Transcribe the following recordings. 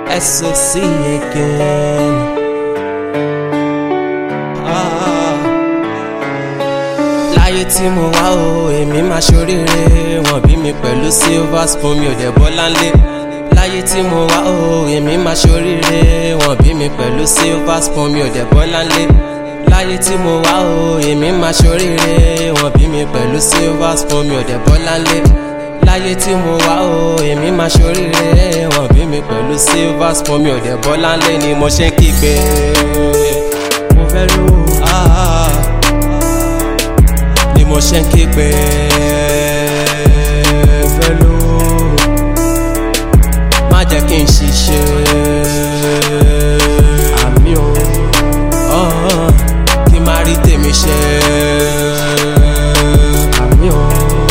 SOC again. Ah. Láyé tí mo wá o, èmi máa ṣoríire. Wọ́n bí mi pẹ̀lú silver spoon, mi ò dẹ̀ bọ́ láńlé. Láyé tí mo wá o, èmi máa ṣoríire. Wọ́n bí mi pẹ̀lú silver spoon, mi ò dẹ̀ bọ́ láńlé. Láyé tí mo wá o, èmi máa ṣoríire. Wọ́n bí mi pẹ̀lú silver spoon, mi ò dẹ̀ bọ́ láńlé. Láyé tí mo wá o, èmi máa ṣoríire. Wọ́n bí mi pẹ̀lú silver spoon, mi ò dẹ̀ bọ́ láńlé ni mo ṣe ń kígbe. Mo fẹ́ lówó. Ah ni mo ṣe ń kígbe fẹ́ ló má jẹ́ kí n ṣiṣẹ́ àmì o ọ̀hún, kí n má rí tèmi ṣe àmì o.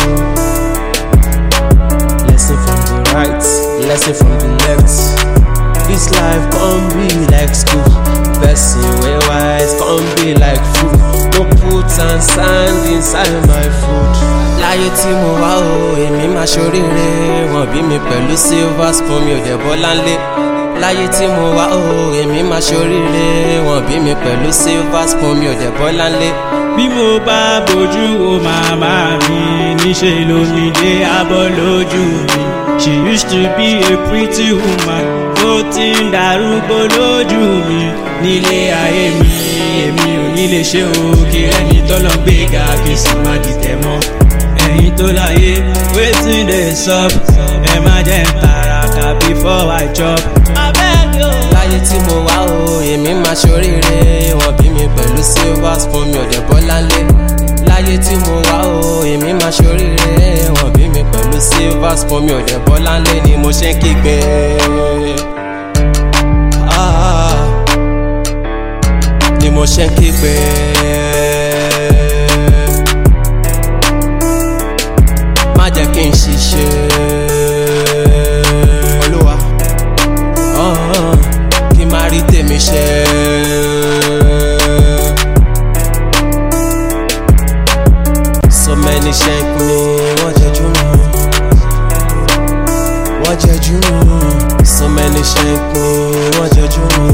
Lesson from the right, lesson from the left. This life can be like school. Person wey wise can be like food. No put and sand inside my food. Láyé tí mo wá o, èmi máa ṣoríire. Wọ́n bí mi pẹ̀lú silver spoon, mi ò dẹ̀ bọ́ láńlé. Láyé tí mo wá o, èmi máa ṣoríire. Wọ́n bí mi pẹ̀lú silver spoon, mi ò dẹ̀ bọ́ láńlé. bí mo bá bójú wo màmá mi níṣẹ́ lómi dé abọ́ lójú mi she used to be a pretty woman ó ti ń darúgbó lójú mi nílé ayé mi èmi ò ní lè ṣe òkè ẹni tọ́lọ́ gbé ga kí sì má dìtẹ̀ mọ́ ẹ̀yin tó láyé wetin dey sup ẹ má jẹ́ ń tàràkà before I chop. abeg o. Láyé tí mo wá o, èmi máa ṣoríire. Wọ́n bí mi pẹ̀lú silver spoon, mi ò dẹ̀ bọ́ láńlé. Láyé tí mo wá o, èmi máa ṣoríire. Wọ́n bí mi pẹ̀lú silver spoon, mi ò dẹ̀ bọ́ láńlé ni mo ṣe ń kígbe. Ah, ni mo ṣe ń kígbe. Má jẹ́ kí n ṣiṣẹ́. Olúwa ọ̀hún, kí n má rí tèmi ṣe. So many shank me, wọ́n jẹjú mi. Wọ́n jẹjú mi. So many shank me, wọ́n jẹjú mi.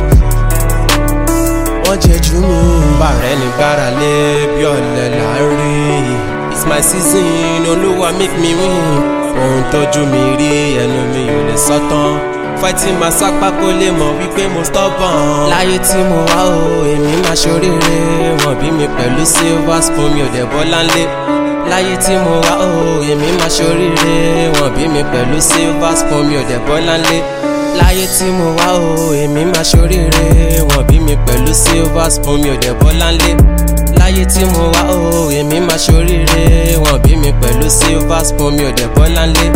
Wọ́n jẹjú mi. Bàrẹ̀ ní gbára lé bí ọ̀lẹ là ń rí. It's my season, olúwa make me win. Ohun tójú mi rí ẹnu mi ò lè sọ́tàn. Fighting máa sápá kó lè mọ̀ wípé mo stubborn. Láyé tí mo wá o, èmi máa ṣoríire. Wọ́n bí mi pẹ̀lú silver spoon, mi ò dẹ̀ bọ́ láńlé. Láyé tí mo wá o, èmi máa ṣoríire. Wọ́n bí mi pẹ̀lú silver spoon, mi ò dẹ̀ bọ́ láńlé. Láyé tí mo wá o, èmi máa ṣoríire. Wọ́n bí mi pẹ̀lú silver spoon, mi ò dẹ̀ bọ́ láńlé. Láyé tí mo wá o, èmi máa ṣoríire. Wọ́n bí mi pẹ̀lú silver spoon, mi ò dẹ̀ bọ́ láńlé.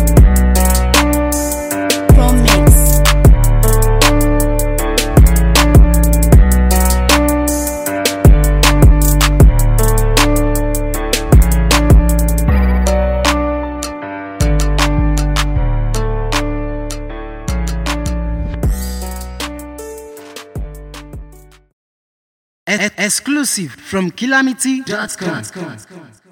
Promix. E- exclusive from calamity.com.